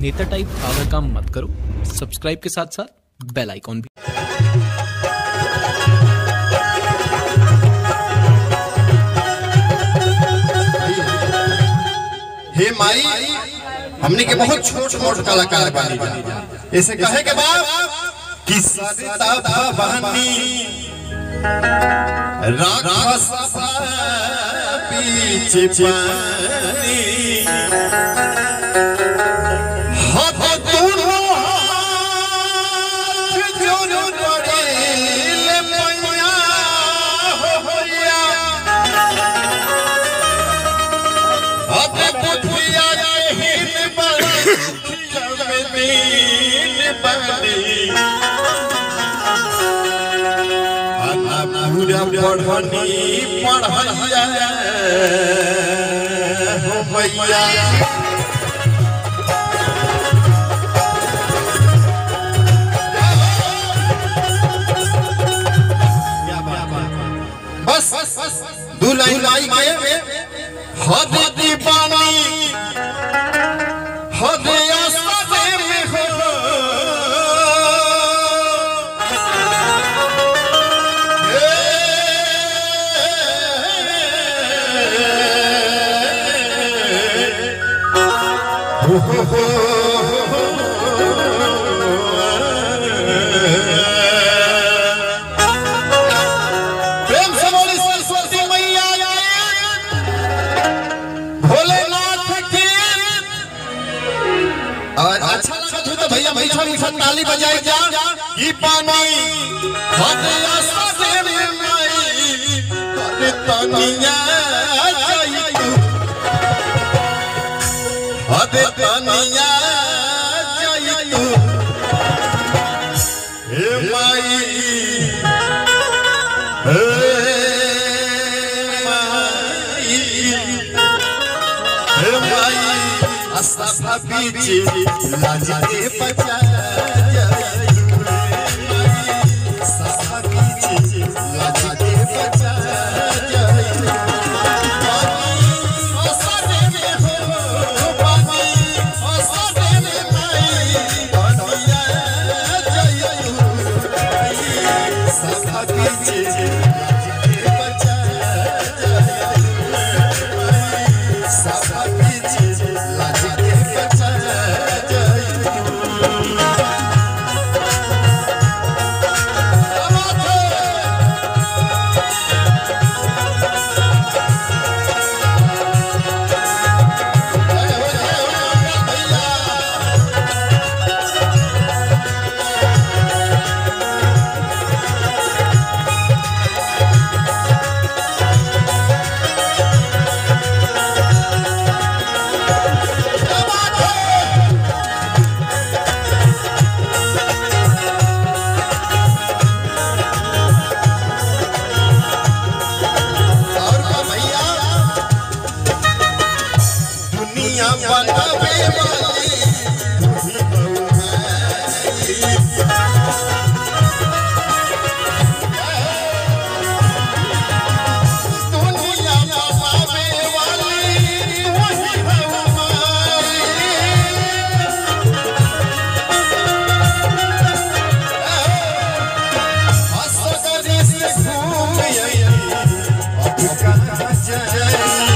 नेता टाइप आधा काम मत करो सब्सक्राइब के साथ साथ बेल आइकॉन भी हे माई हमने के बहुत छोट छोट कलाकार बानी ऐसे कहे के बाद कि सरिता भवानी राक्षस पीछे पानी हाथ दोनों हाथ जोड़ पड़े मैया हो होया अबे बुधिया हिन बड़ा में दीन बनी आना पूरा पढ़नी पढ़ैया हो भैया बस दू लाइन लाई के हद दीवानी हद आसमाने में हो हो हो हो प्रेम से बोली सरस्वती मैया भोलेनाथ की और अच्छा लगा तो तो भैया भैया मीठा ताली बजाई जा ई पानी हदिया से माई अरे तनिया जाई तू हदे तनिया जाई तू हे माई हे माई हे माई अस्ता पीछे लाज के बचा सस्ता पीछे लाज के बचा और का भैया दुनिया बनावे वाली तुझी दुनिया बनावे वाली तुझी हंसकरी से घूम आई अब कहाँ जाई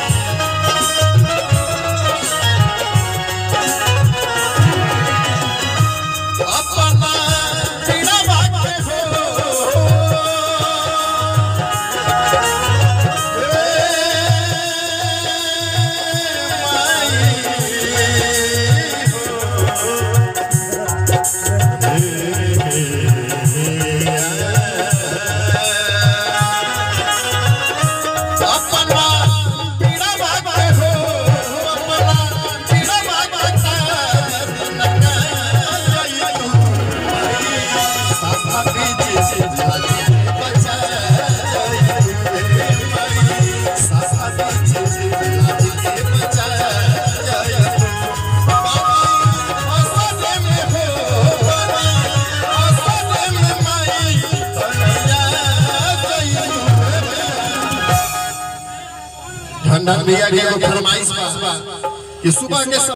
अपना पीड़ा भागे हो अपना पीड़ा भागे हो अपना पीड़ा धन भैया के एगो फरमाइश बा कि सुबह के